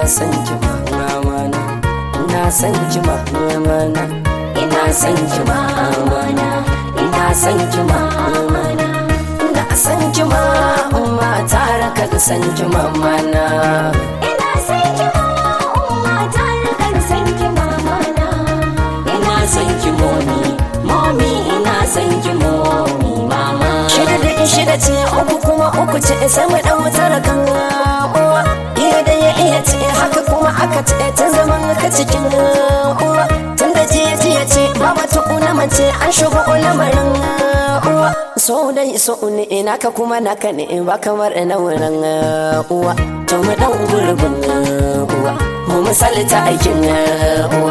son ki mama na ina son ki mama na ina son ki mama na ina son ki mama na ina son ki mama tare ka da son ki mama na ina son ki umma tare kan san ki mama na ina son ki momi momi ina son ki momi mama shida da shida ce uku kuma uku ce sai mu dan tara kan uwa iya da ya iya ce haka kuma aka ce ta zaman ka cikin uwa tun da jiya jiya ce ba wata una mace an shigo lamarin uwa so dai so ne ina ka kuma naka ne ba kamar na wurin uwa to mu dan gurbin uwa mu misalta aikin uwa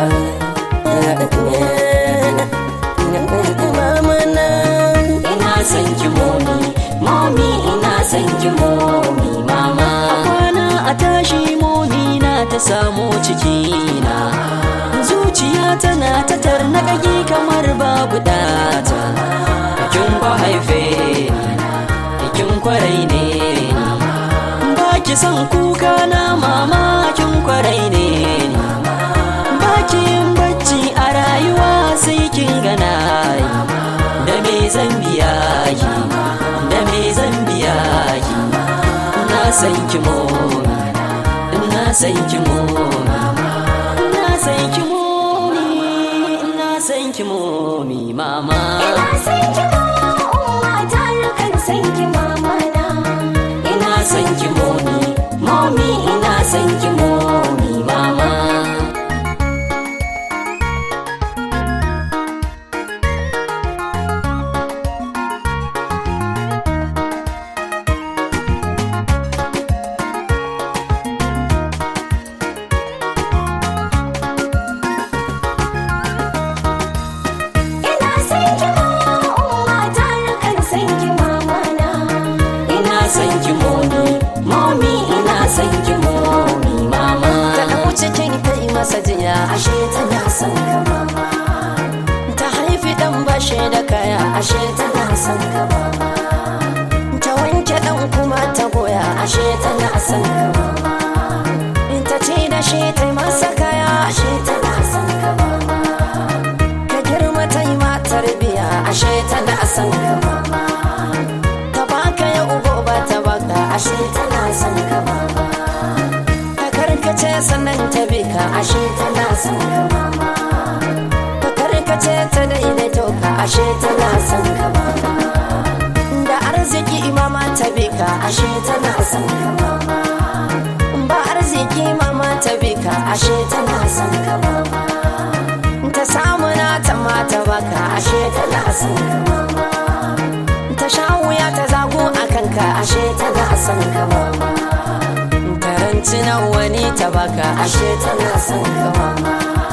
ina son ki momi momi ina son ki momi mama kwana a tashi momi na ta samu cikina zuciya tana ta tarnaƙaƙi kamar babu data kin kwa haife ni kin kwarai ne ni ba ki son kuka na mama kin kwarai ne ni ba ki yin bacci a rayuwa sai kin gana yi da me zan biya ki da me zan biya ki na san ki momi na san ki momi na san ki momi na san ki momi mama ina son ki umma tare kan san ki mama na ina son ki momi momi ina son ki momi mama ina son ki umma tare kan san ki mama na ina son ki momi momi ina son ki momi mama ta dau cikin ta yi masa jiya ashe tana son ka mama ta haifi dan bashe da kaya ashe tana son ka mama ta wanke dan kuma ta goya ashe tana son ka mama ta ce da shi ta yi masa kaya ashe tana son ka mama ka girma ta yi ma tarbiya ashe tana son ka mama ta baka ya ugo ba ta baka ashe tana son ka mama ka karkace sannan ta bi ka ashe tana son ka mama ka karkace ta daidaito ka ashe tana son ka mama da arziki mama ta bi ka ashe tana son ka mama ba arziki mama ta bi ka ashe tana son ka mama ta samu na ta mata baka ashe tana son ka mama ta sha wuya ta zago a kanka ashe tana son ka mama ta ranci nan wani ta baka ashe tana son ka mama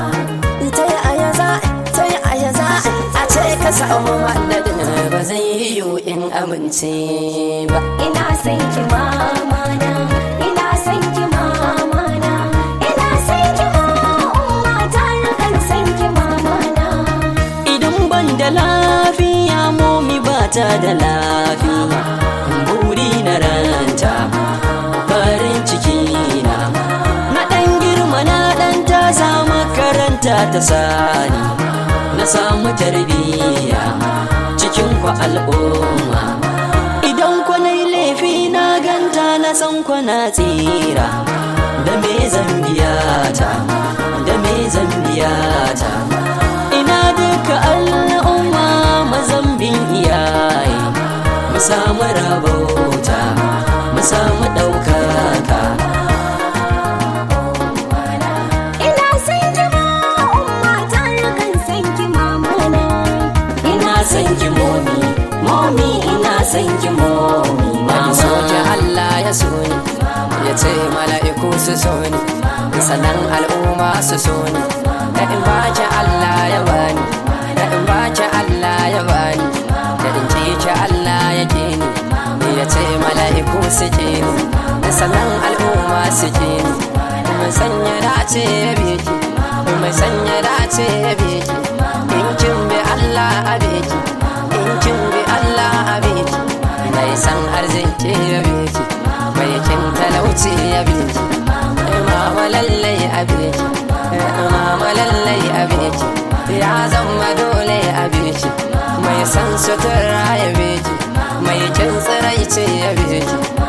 ta yi aya za ta yi aya za a ce ka samu madadin ba zai yi yiwu in amince ba ina son ki mama na ina son ki mama na ina son ki umma tare kan san ki mama na idan ban da lafiya momi ba ta da lafiya buri na ranta farin ciki na na dan girma na dan ta samu makaranta ta sani na samu tarbiyya cikin ku al'umma idan ku na laifi na ganta na san ku na tsira da me zan biya ta da me zan biya ta ina duka al'umma mazambin iyaye mu samu rabauta mu samu ɗaukaka ina son ki umma tare kan san ki mama na ina son ki momi momi ina son ki momi mama soke Allah ya so ni ya ce mala'iku su so ni sannan al'umma su so ni da in baki Allah ya bani da in baki Allah ya bani da in ki ki Allah ya ke ni ya ce mala'iku su ke ni sannan al'umma su ke ni mai sanya dace ya beki mai sanya dace ya beki in kin bi Allah a beki in kin bi Allah a beki mai san arziki ya beki mai kin talauci ya beki ai mama zama lallai a beki mama lallai a beki ya zama dole a beki mai san sutura ya beki mai kin tsirai ce ya beki